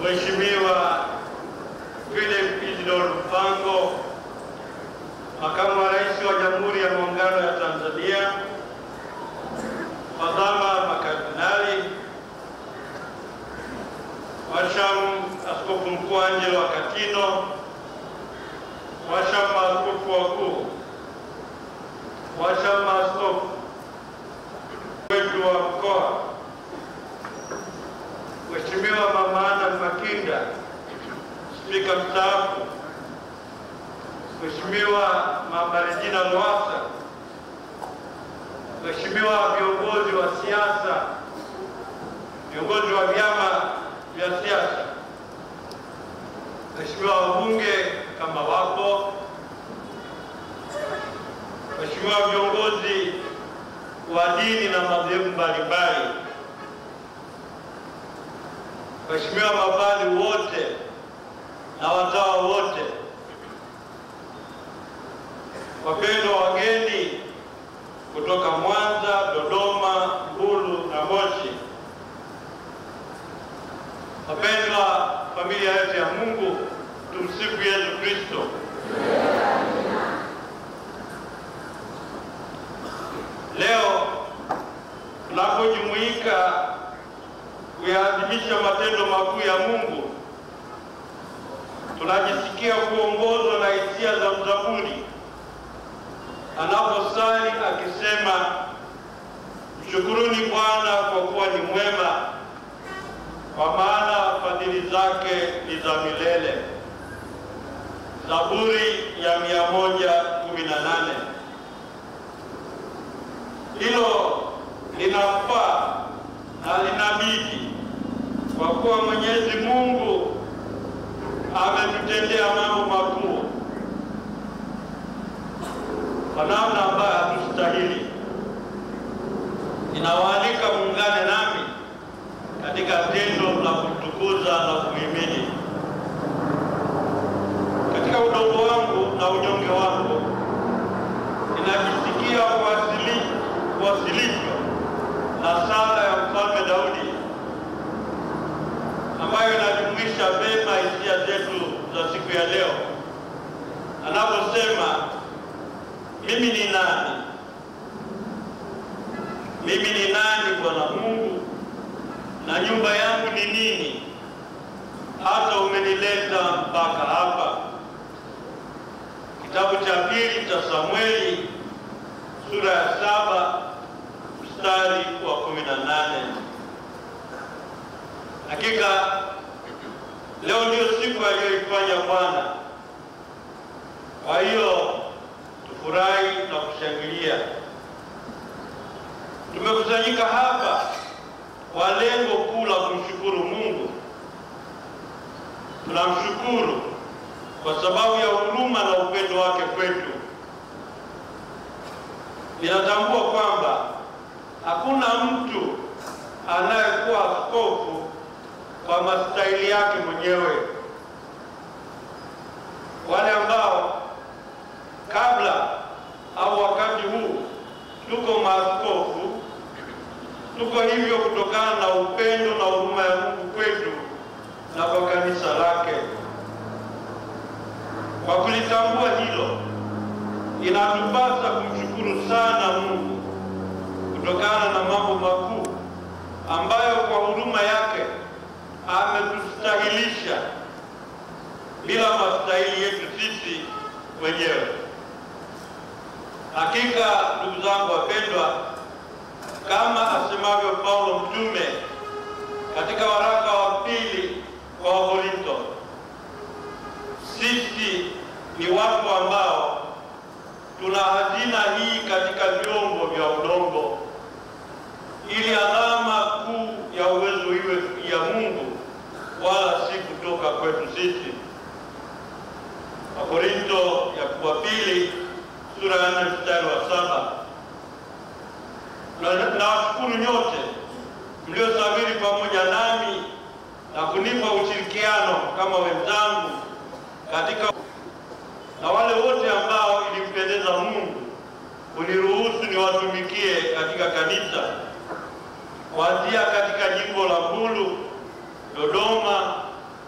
Mheshimiwa Philip Isidore Mpango, Makamu wa Rais wa Jamhuri ya Muungano ya Tanzania, Fadhama makardinali, Washamu Askofu Mkuu Angelo Wakatino, Washamu maaskofu wakuu, Washamu maaskofu wetu wa mkoa, Mheshimiwa Mama Ana Makinda, Spika mstaafu, Mheshimiwa Mama Regina Lowassa, Mheshimiwa viongozi wa siasa, viongozi wa vyama vya siasa, Mheshimiwa wabunge kama wapo, Mheshimiwa viongozi wa dini na madhehebu mbalimbali, Mheshimiwa mapadri wote na watawa wote, wapendwa wageni kutoka Mwanza, Dodoma, Mbulu na Moshi, wapendwa familia yetu ya Mungu, tumsifu Yesu Kristo. Leo tunapojumuika kuyaadhimisha matendo makuu ya Mungu, tunajisikia kuongozwa na hisia za mzaburi anaposali akisema, mshukuruni Bwana kwa kuwa ni mwema, kwa maana fadhili zake ni za milele. Zaburi ya mia moja kumi na nane. Hilo linafaa na linabidi kwa kuwa Mwenyezi Mungu ametutendea mambo makuu kwa namna ambayo hatustahili. Ninawaalika muungane nami katika tendo la kumtukuza na kumhimidi. Katika udogo wangu na unyonge wangu, ninajisikia kuwasili- kuwasilishwa na sala ya Mfalme Daudi ambayo inajumuisha vema hisia zetu za siku ya leo anaposema mimi ni nani? Mimi ni nani, Bwana Mungu, na nyumba yangu ni nini, hata umenileta mpaka hapa? Kitabu cha pili cha Samueli sura ya saba mstari wa kumi na nane. Hakika leo ndiyo siku aliyoifanya Bwana, kwa hiyo tufurahi na kushangilia. Tumekusanyika hapa kwa lengo kuu la kumshukuru Mungu. Tunamshukuru kwa sababu ya huruma na upendo wake kwetu. Ninatambua kwamba hakuna mtu anayekuwa askofu kwa mastahili yake mwenyewe. Wale ambao kabla au wakati huu tuko maaskofu, tuko hivyo kutokana na upendo na huruma ya Mungu kwetu na kwa kanisa lake. Kwa kulitambua hilo, inatupasa kumshukuru sana Mungu kutokana na mambo makuu ambayo kwa huruma yake ametustahilisha bila mastahili yetu sisi wenyewe. Hakika ndugu zangu wapendwa, kama asemavyo Paulo mtume katika waraka wa pili kwa Wakorintho, sisi ni watu ambao tuna hazina hii katika vyombo vya udongo, ili alama kuu ya uwezo iwe ya Mungu, wala si kutoka kwetu sisi. Wakorintho ya wa pili sura ya nne mstari wa saba. Na- Nawashukuru nyote mliosafiri pamoja nami na kunipa ushirikiano kama wenzangu katika na wale wote ambao ilimpendeza Mungu kuniruhusu niwatumikie katika kanisa kuanzia katika jimbo la Mbulu, Dodoma,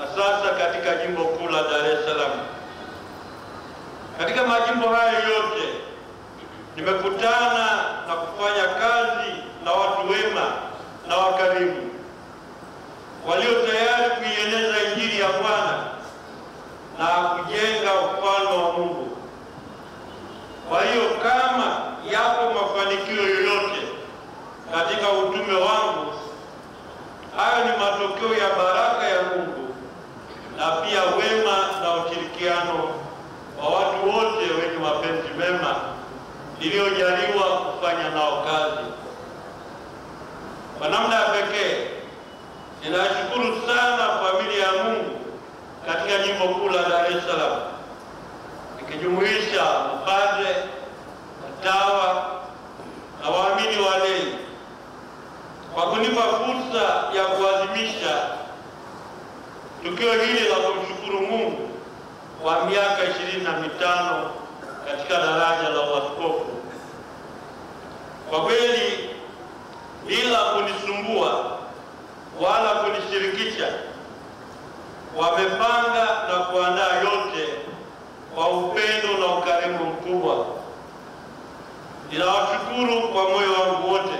sasa katika jimbo kuu la Dar es Salaam. Katika majimbo hayo yote nimekutana na kufanya kazi na watu wema na wakarimu walio tayari kuieneza Injili ya Bwana na kujenga ufalme wa Mungu. Kwa hiyo kama yapo mafanikio yoyote katika utume wangu, hayo ni matokeo ya baraka ya Mungu na pia wema na ushirikiano wa watu wote wenye mapenzi mema niliyojaliwa kufanya nao kazi. Kwa namna ya pekee ninashukuru sana familia ya Mungu katika jimbo kuu la Dar es Salaam ikijumuisha mapadre, watawa na waamini walei kwa kunipa fursa ya kuadhimisha tukio hili la kumshukuru Mungu kwa miaka ishirini na mitano katika daraja la uaskofu. Kwa kweli, bila kunisumbua wala kunishirikisha, wamepanga na kuandaa yote kwa upendo na ukarimu mkubwa. Ninawashukuru kwa moyo wangu wote.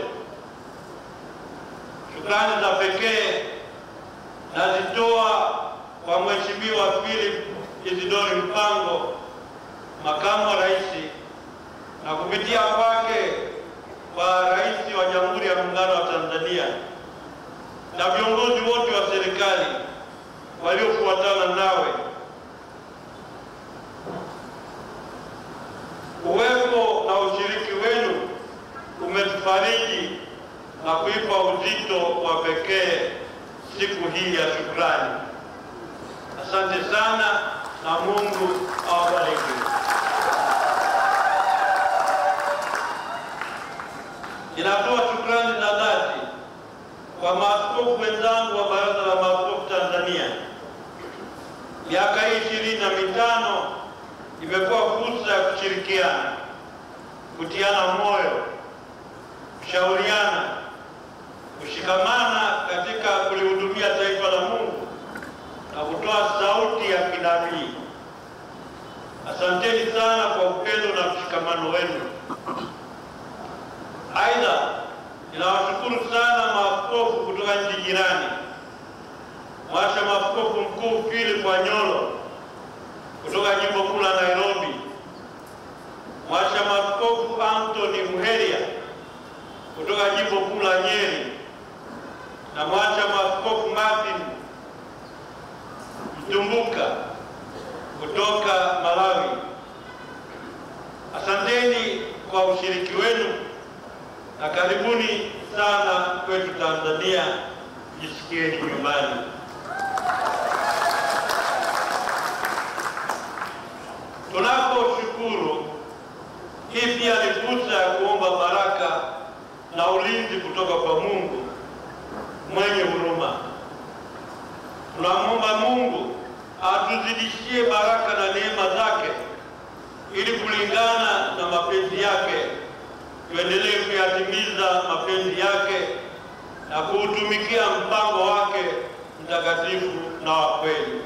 Shukrani za pekee nazitoa kwa Mheshimiwa Philip Isidori Mpango, makamu wa rais, na kupitia kwake kwa rais wa Jamhuri ya Muungano wa Tanzania na viongozi wote wa serikali waliofuatana nawe. Uwepo na ushiriki wenu umetufariji na kuipa uzito wa pekee siku hii ya shukrani. Asante sana na Mungu awabariki. Ninatoa shukrani za dhati kwa maaskofu wenzangu wa Baraza la Maaskofu Tanzania. Miaka hii ishirini na mitano imekuwa fursa ya kushirikiana, kutiana moyo, kushauriana, kushikamana katika kulihudumia taifa la Mungu na kutoa sauti ya kinabii. Asanteni sana kwa upendo na mshikamano wenu. Aidha, ninawashukuru sana maaskofu kutoka nchi jirani, Mwasha Maaskofu Mkuu Philip Wanyolo kutoka jimbo kuu la Nairobi, Mwasha Maaskofu Anthony Muheria kutoka jimbo kuu la Nyeri na Mwasha Maaskofu Martin Mtumbuka kutoka Malawi. Asanteni kwa ushiriki wenu na karibuni sana kwetu Tanzania. Jisikieni nyumbani. Tunaposhukuru, hii pia ni fursa ya kuomba baraka na ulinzi kutoka kwa Mungu mwenye huruma. Tunamwomba Mungu atuzidishie baraka na neema zake ili kulingana na mapenzi yake tuendelee kuyatimiza mapenzi yake na kuutumikia mpango wake mtakatifu na wa kweli.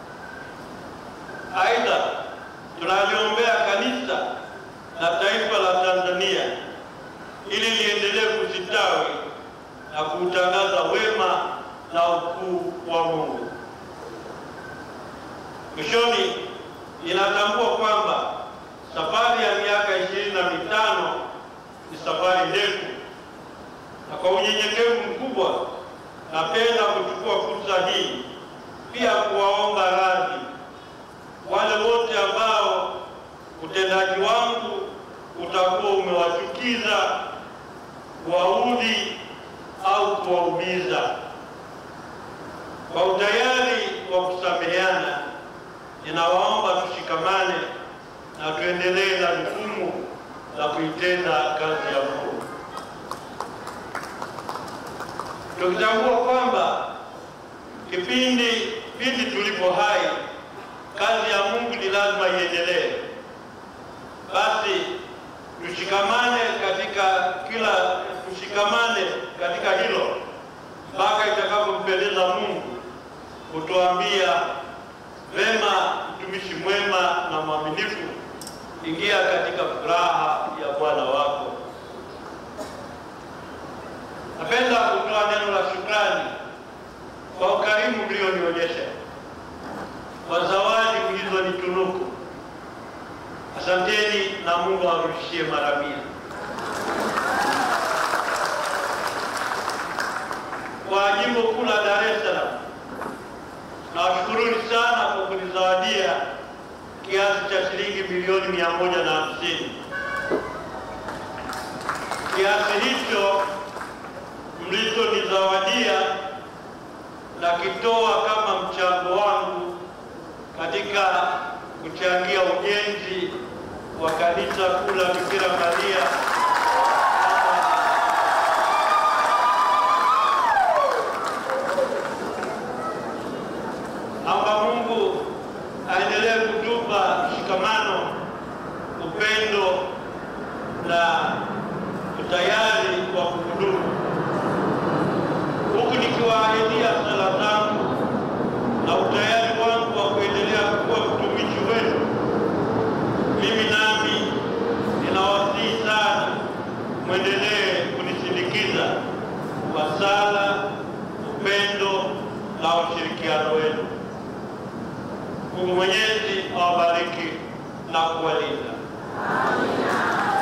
Aidha, tunaliombea kanisa na taifa la Tanzania ili liendelee kusitawi na kuutangaza wema na ukuu wa Mungu. Mwishoni, inatambua kwamba safari ya miaka ishirini na mitano ni safari ndefu, na kwa unyenyekevu mkubwa napenda kuchukua fursa hii pia kuwaomba radhi wale wote ambao utendaji wangu utakuwa umewachukiza, kuwaudhi au kuwaumiza. Kwa utayari wa kusameheana, ninawaomba tushikamane na tuendelee na jukumu la kuitenda kazi ya Mungu, tukitambua kwamba kipindi pindi tulipo hai, kazi ya Mungu ni lazima iendelee. Basi tushikamane katika kila tushikamane katika hilo mpaka itakapompendeza Mungu kutuambia vema, mtumishi mwema na mwaminifu, ingia katika furaha ya Bwana wako. Napenda kutoa neno la shukrani kwa ukarimu mlionionyesha, kwa zawadi mlizonitunuku. Asanteni na Mungu awarudishie mara mia. Kwa jimbo kuu la Dar es Salaam, nawashukuruni sana kwa kunizawadia kiasi cha shilingi milioni mia moja na hamsini. Kiasi hicho mlichonizawadia nakitoa kama mchango wangu katika kuchangia ujenzi wa kanisa kuu la Bikira Maria amba Mungu aendelee kutupa mshikamano, upendo na utayari wa kuhudumu, huku nikiwaahidia sala zangu na utayari wangu wa kuendelea kuwa mtumishi wenu. Mimi nami ninawasihi sana mwendelee kunisindikiza kwa sala, upendo na ushirikiano wenu. Mungu Mwenyezi awabariki na kuwalinda. Amina.